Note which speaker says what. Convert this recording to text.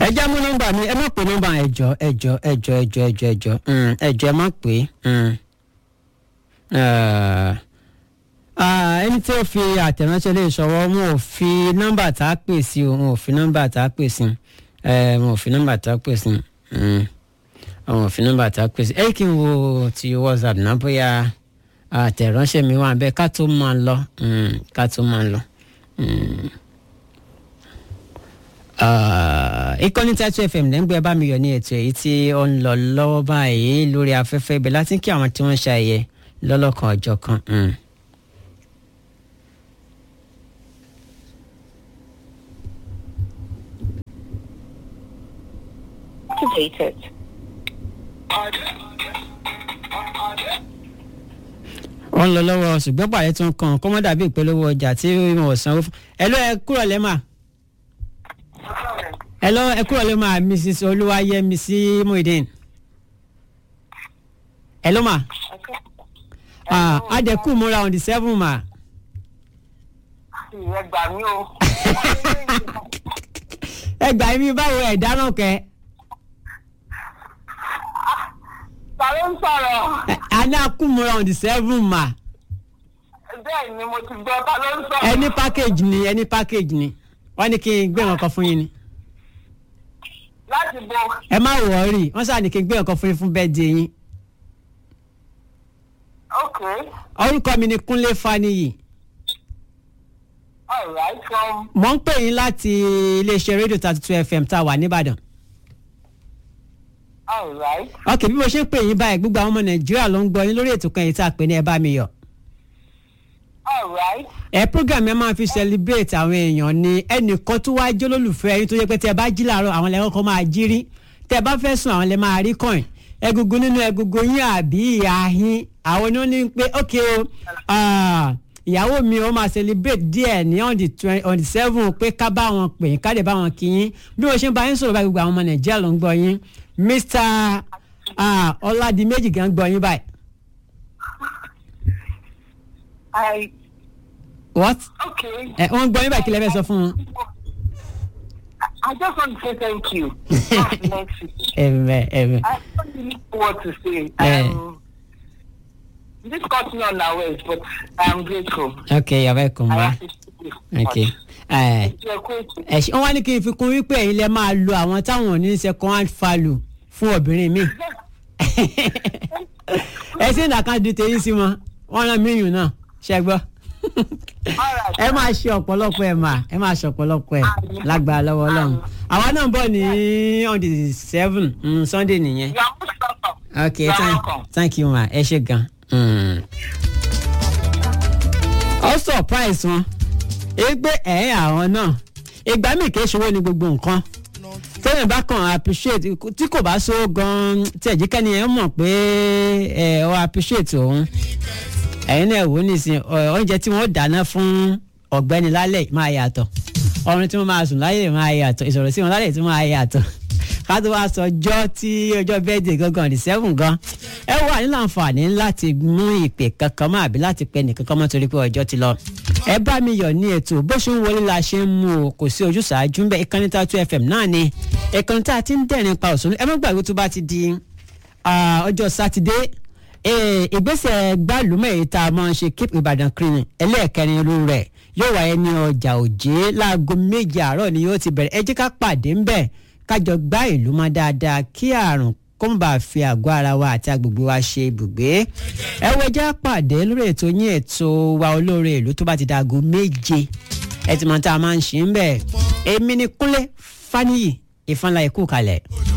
Speaker 1: ẹ já mú nọ́mbà mi ẹ má pè nọ́mbà ẹjọ ẹjọ ẹjọ ẹjọ ẹjọ ẹjọ mm, ẹjọ ẹ má pè mm. Eh, ah, ẹni tí ó fi àtẹ̀ránṣẹ́ lè ṣọwọ́ wọn ò fi nọ́mbà tá a pè sí o wọn ò fi nọ́mbà tá a pè sí Eh, wọn ò fi nọ́mbà tá a pè sí Mm. wọn ò fi nọ́mbà tá a pè sí ẹ kí n wo ti whatsapp náà bóyá àtẹ̀ránṣẹ́ mi wà bẹ́ẹ̀ ká tó máa lọ Mm, ká tó máa lọ. Mm ìkànnì tatu fm lẹ́ngbẹ́ bá mi yọ ní ètò èyí tí ó ń lọ lọ́wọ́ báyìí lórí afẹ́fẹ́ ibẹ̀ láti kí àwọn tí wọ́n ń ṣàyẹ lọ́lọ́kan ọjọ́ kan. mm.
Speaker 2: activated.
Speaker 1: ó ń lọ lọ́wọ́ ṣùgbọ́n pàdé tó ń kàn kó mọ́ dàbí ìpolówó ọjà tí wọn ò sanwó fún. ẹ̀lọ́ ẹ kúrò lẹ́ mà. ẹ̀lọ́ ẹ kúrò lẹ́ mà mrs olúwayẹmísí muhideen. ẹ̀lọ́ mà. ah adẹ́kù múra on the seven mà.
Speaker 2: Ìyẹn gbà mí o.
Speaker 1: ẹ gbà mí báwo ẹ̀ dáná kẹ́.
Speaker 2: Ta ló ń sọ̀rọ̀?
Speaker 1: àná kù múra on the seven mà.
Speaker 2: Bẹ́ẹ̀ ni mo ti gbọ́ ta ló ń sọ̀rọ̀.
Speaker 1: ẹni package ni ẹni package ni wọ́n ní kí n gbé nǹkan kan fún yín ni.
Speaker 2: Láti bo.
Speaker 1: ẹ má wọ̀ọ́rì wọ́n sáà ní kí n gbé nǹkan fún yín fún bẹ́ẹ̀ di yín.
Speaker 2: Ok.
Speaker 1: orúkọ mi ni kúnlé faniyi
Speaker 2: Alright from.
Speaker 1: mo ń pè yín láti iléeṣẹ́ rédíò thirty two fm tá a wà nìbàdàn.
Speaker 2: Alright.
Speaker 1: ok bí mo ṣe ń pè yín báyìí gbogbo àwọn ọmọ nàìjíríà ló ń gbọ́ yín lórí ètò kan yìí tá a pè ní ẹ bá mi yọ̀.
Speaker 2: Alright.
Speaker 1: ẹ program ẹ máa fi celebrate àwọn èèyàn ni ẹnìkan tó wáá jẹ́ olólùfẹ́ yín tó yẹ pé tẹ bá jí làárọ̀ àwọn lẹ́kọ̀ọ́ kan máa jí rí tẹ bá fẹ́ sùn àwọn lẹ́ máa rí kàn egungun nínú egungun yín àbí ìhà yín àwọn ni wọ́n ní pé ok o ah, ìyàwó mi ó máa celebrate díẹ̀ ní on the twenty on the seven pé ká bá wọn pè yín ká dẹ̀ bá wọn kí yín bí wọ́n ṣe ń bá yín sọ̀rọ̀ báyìí gbogbo àwọn ọmọ nàìjíríà ló ń gbọ́ yín mr ah, ọládìméjì gan gbọ́ yín báyìí
Speaker 2: I.
Speaker 1: what
Speaker 2: Okay.
Speaker 1: ẹ wọ́n gbọ́ yín báyìí kí lẹ fẹ́ sọ fún wọn.
Speaker 2: I just want to say thank you. That's next week.
Speaker 1: ẹ̀mẹ̀ ẹ̀mẹ̀.
Speaker 2: I don't really know what to say.
Speaker 1: Eh.
Speaker 2: Um, this caught me unawares, but I'm grateful.
Speaker 1: okay you're welcome
Speaker 2: I
Speaker 1: ma.
Speaker 2: appreciate it so
Speaker 1: okay.
Speaker 2: much.
Speaker 1: ẹ
Speaker 2: You're grateful.
Speaker 1: ẹ ṣe wọn wá ní kí n fi kún wípé ẹ̀yin lẹ máa lo àwọn táwọn ò ní second hand value fún obìnrin mi ẹ sì ń dàkan di tèyí sí wọn wọn rán míyùn náà ṣe gbọ́
Speaker 2: Alright.
Speaker 1: ẹ máa ṣe ọ̀pọ̀lọpọ̀ ẹ̀ mà ẹ máa ṣe ọ̀pọ̀lọpọ̀ ẹ̀ lágbára lọ́wọ́ ọlọ́run àwa náà ń bọ̀ ní on the seven mm, sunday nìyẹn
Speaker 2: You are most welcome.
Speaker 1: okay
Speaker 2: You are
Speaker 1: thank,
Speaker 2: welcome.
Speaker 1: thank you ma ẹ ṣe gan. Mm. ó surprise wọn égbé ẹ̀ àwọn náà ìgbà míì kì í ṣòwò ní gbogbo nǹkan tẹ́lẹ̀ bá kàn appreciate tí kò bá so gan tí ẹ̀jíkẹ́ni ẹ̀ mọ̀ pé ẹ̀ ọ́ appreciate òun ẹ̀yin náà wò ó nísìn ọ- oúnjẹ tí wọ́n dáná fún ọ̀gbẹ́ni lálẹ́ máa yàtọ̀ ọrùn tí wọ́n máa sùn lálẹ́ máa yàtọ̀ ìsọ̀rọ̀ sí wọn lálẹ́ tí wọ́n máa yàtọ̀ ká tó wá sọ ọjọ́ tí ọjọ́ bẹ́ẹ̀dẹ̀ gangan ní seven gan ẹ wà nílò àǹfààní láti mú ìpè kankan mọ́ àbí láti pẹ́ nìkan kan mọ́ torí pé ọjọ́ ti lọ ẹ bá mi yọ̀ ní ètò bó ṣe ń wọlé la ṣe ń mú o kò sí ojúṣàájú ń bẹ ìkànnì Tatu FM náà ni ìkànnì tá a ti ń dẹ̀rin pa òṣèlú ẹ má gbàgbé tó bá ti di ah, ọjọ́ sátidé Eh, ìgbésẹ̀ gbàlúmọ̀ èyí tá a máa ń ṣe keep Ìbàdàn clean ẹlẹ́ẹ̀kẹrin irú rẹ̀ yóò wáyé ní ọjà òjé láago méje àárọ̀ ni yóò ti bẹ̀rẹ̀ ẹ jẹ́ ká pàdé ń bẹ̀ kájọ gbá ìlú mọ́ dáadáa kí àrùn kó má bàa fi àgọ́ ara wa àti agbègbè wa ṣe ibùgbé ẹ wo ẹ jẹ́ ká pàdé lórí ètò yín ètò wa olóore ìlú tó bá ti dàgò méje ẹ ti mọ̀ tá a máa ń ṣe ń bẹ̀ èmi ni Kúnlé Fáníyì ìfanlá ikú kalẹ̀.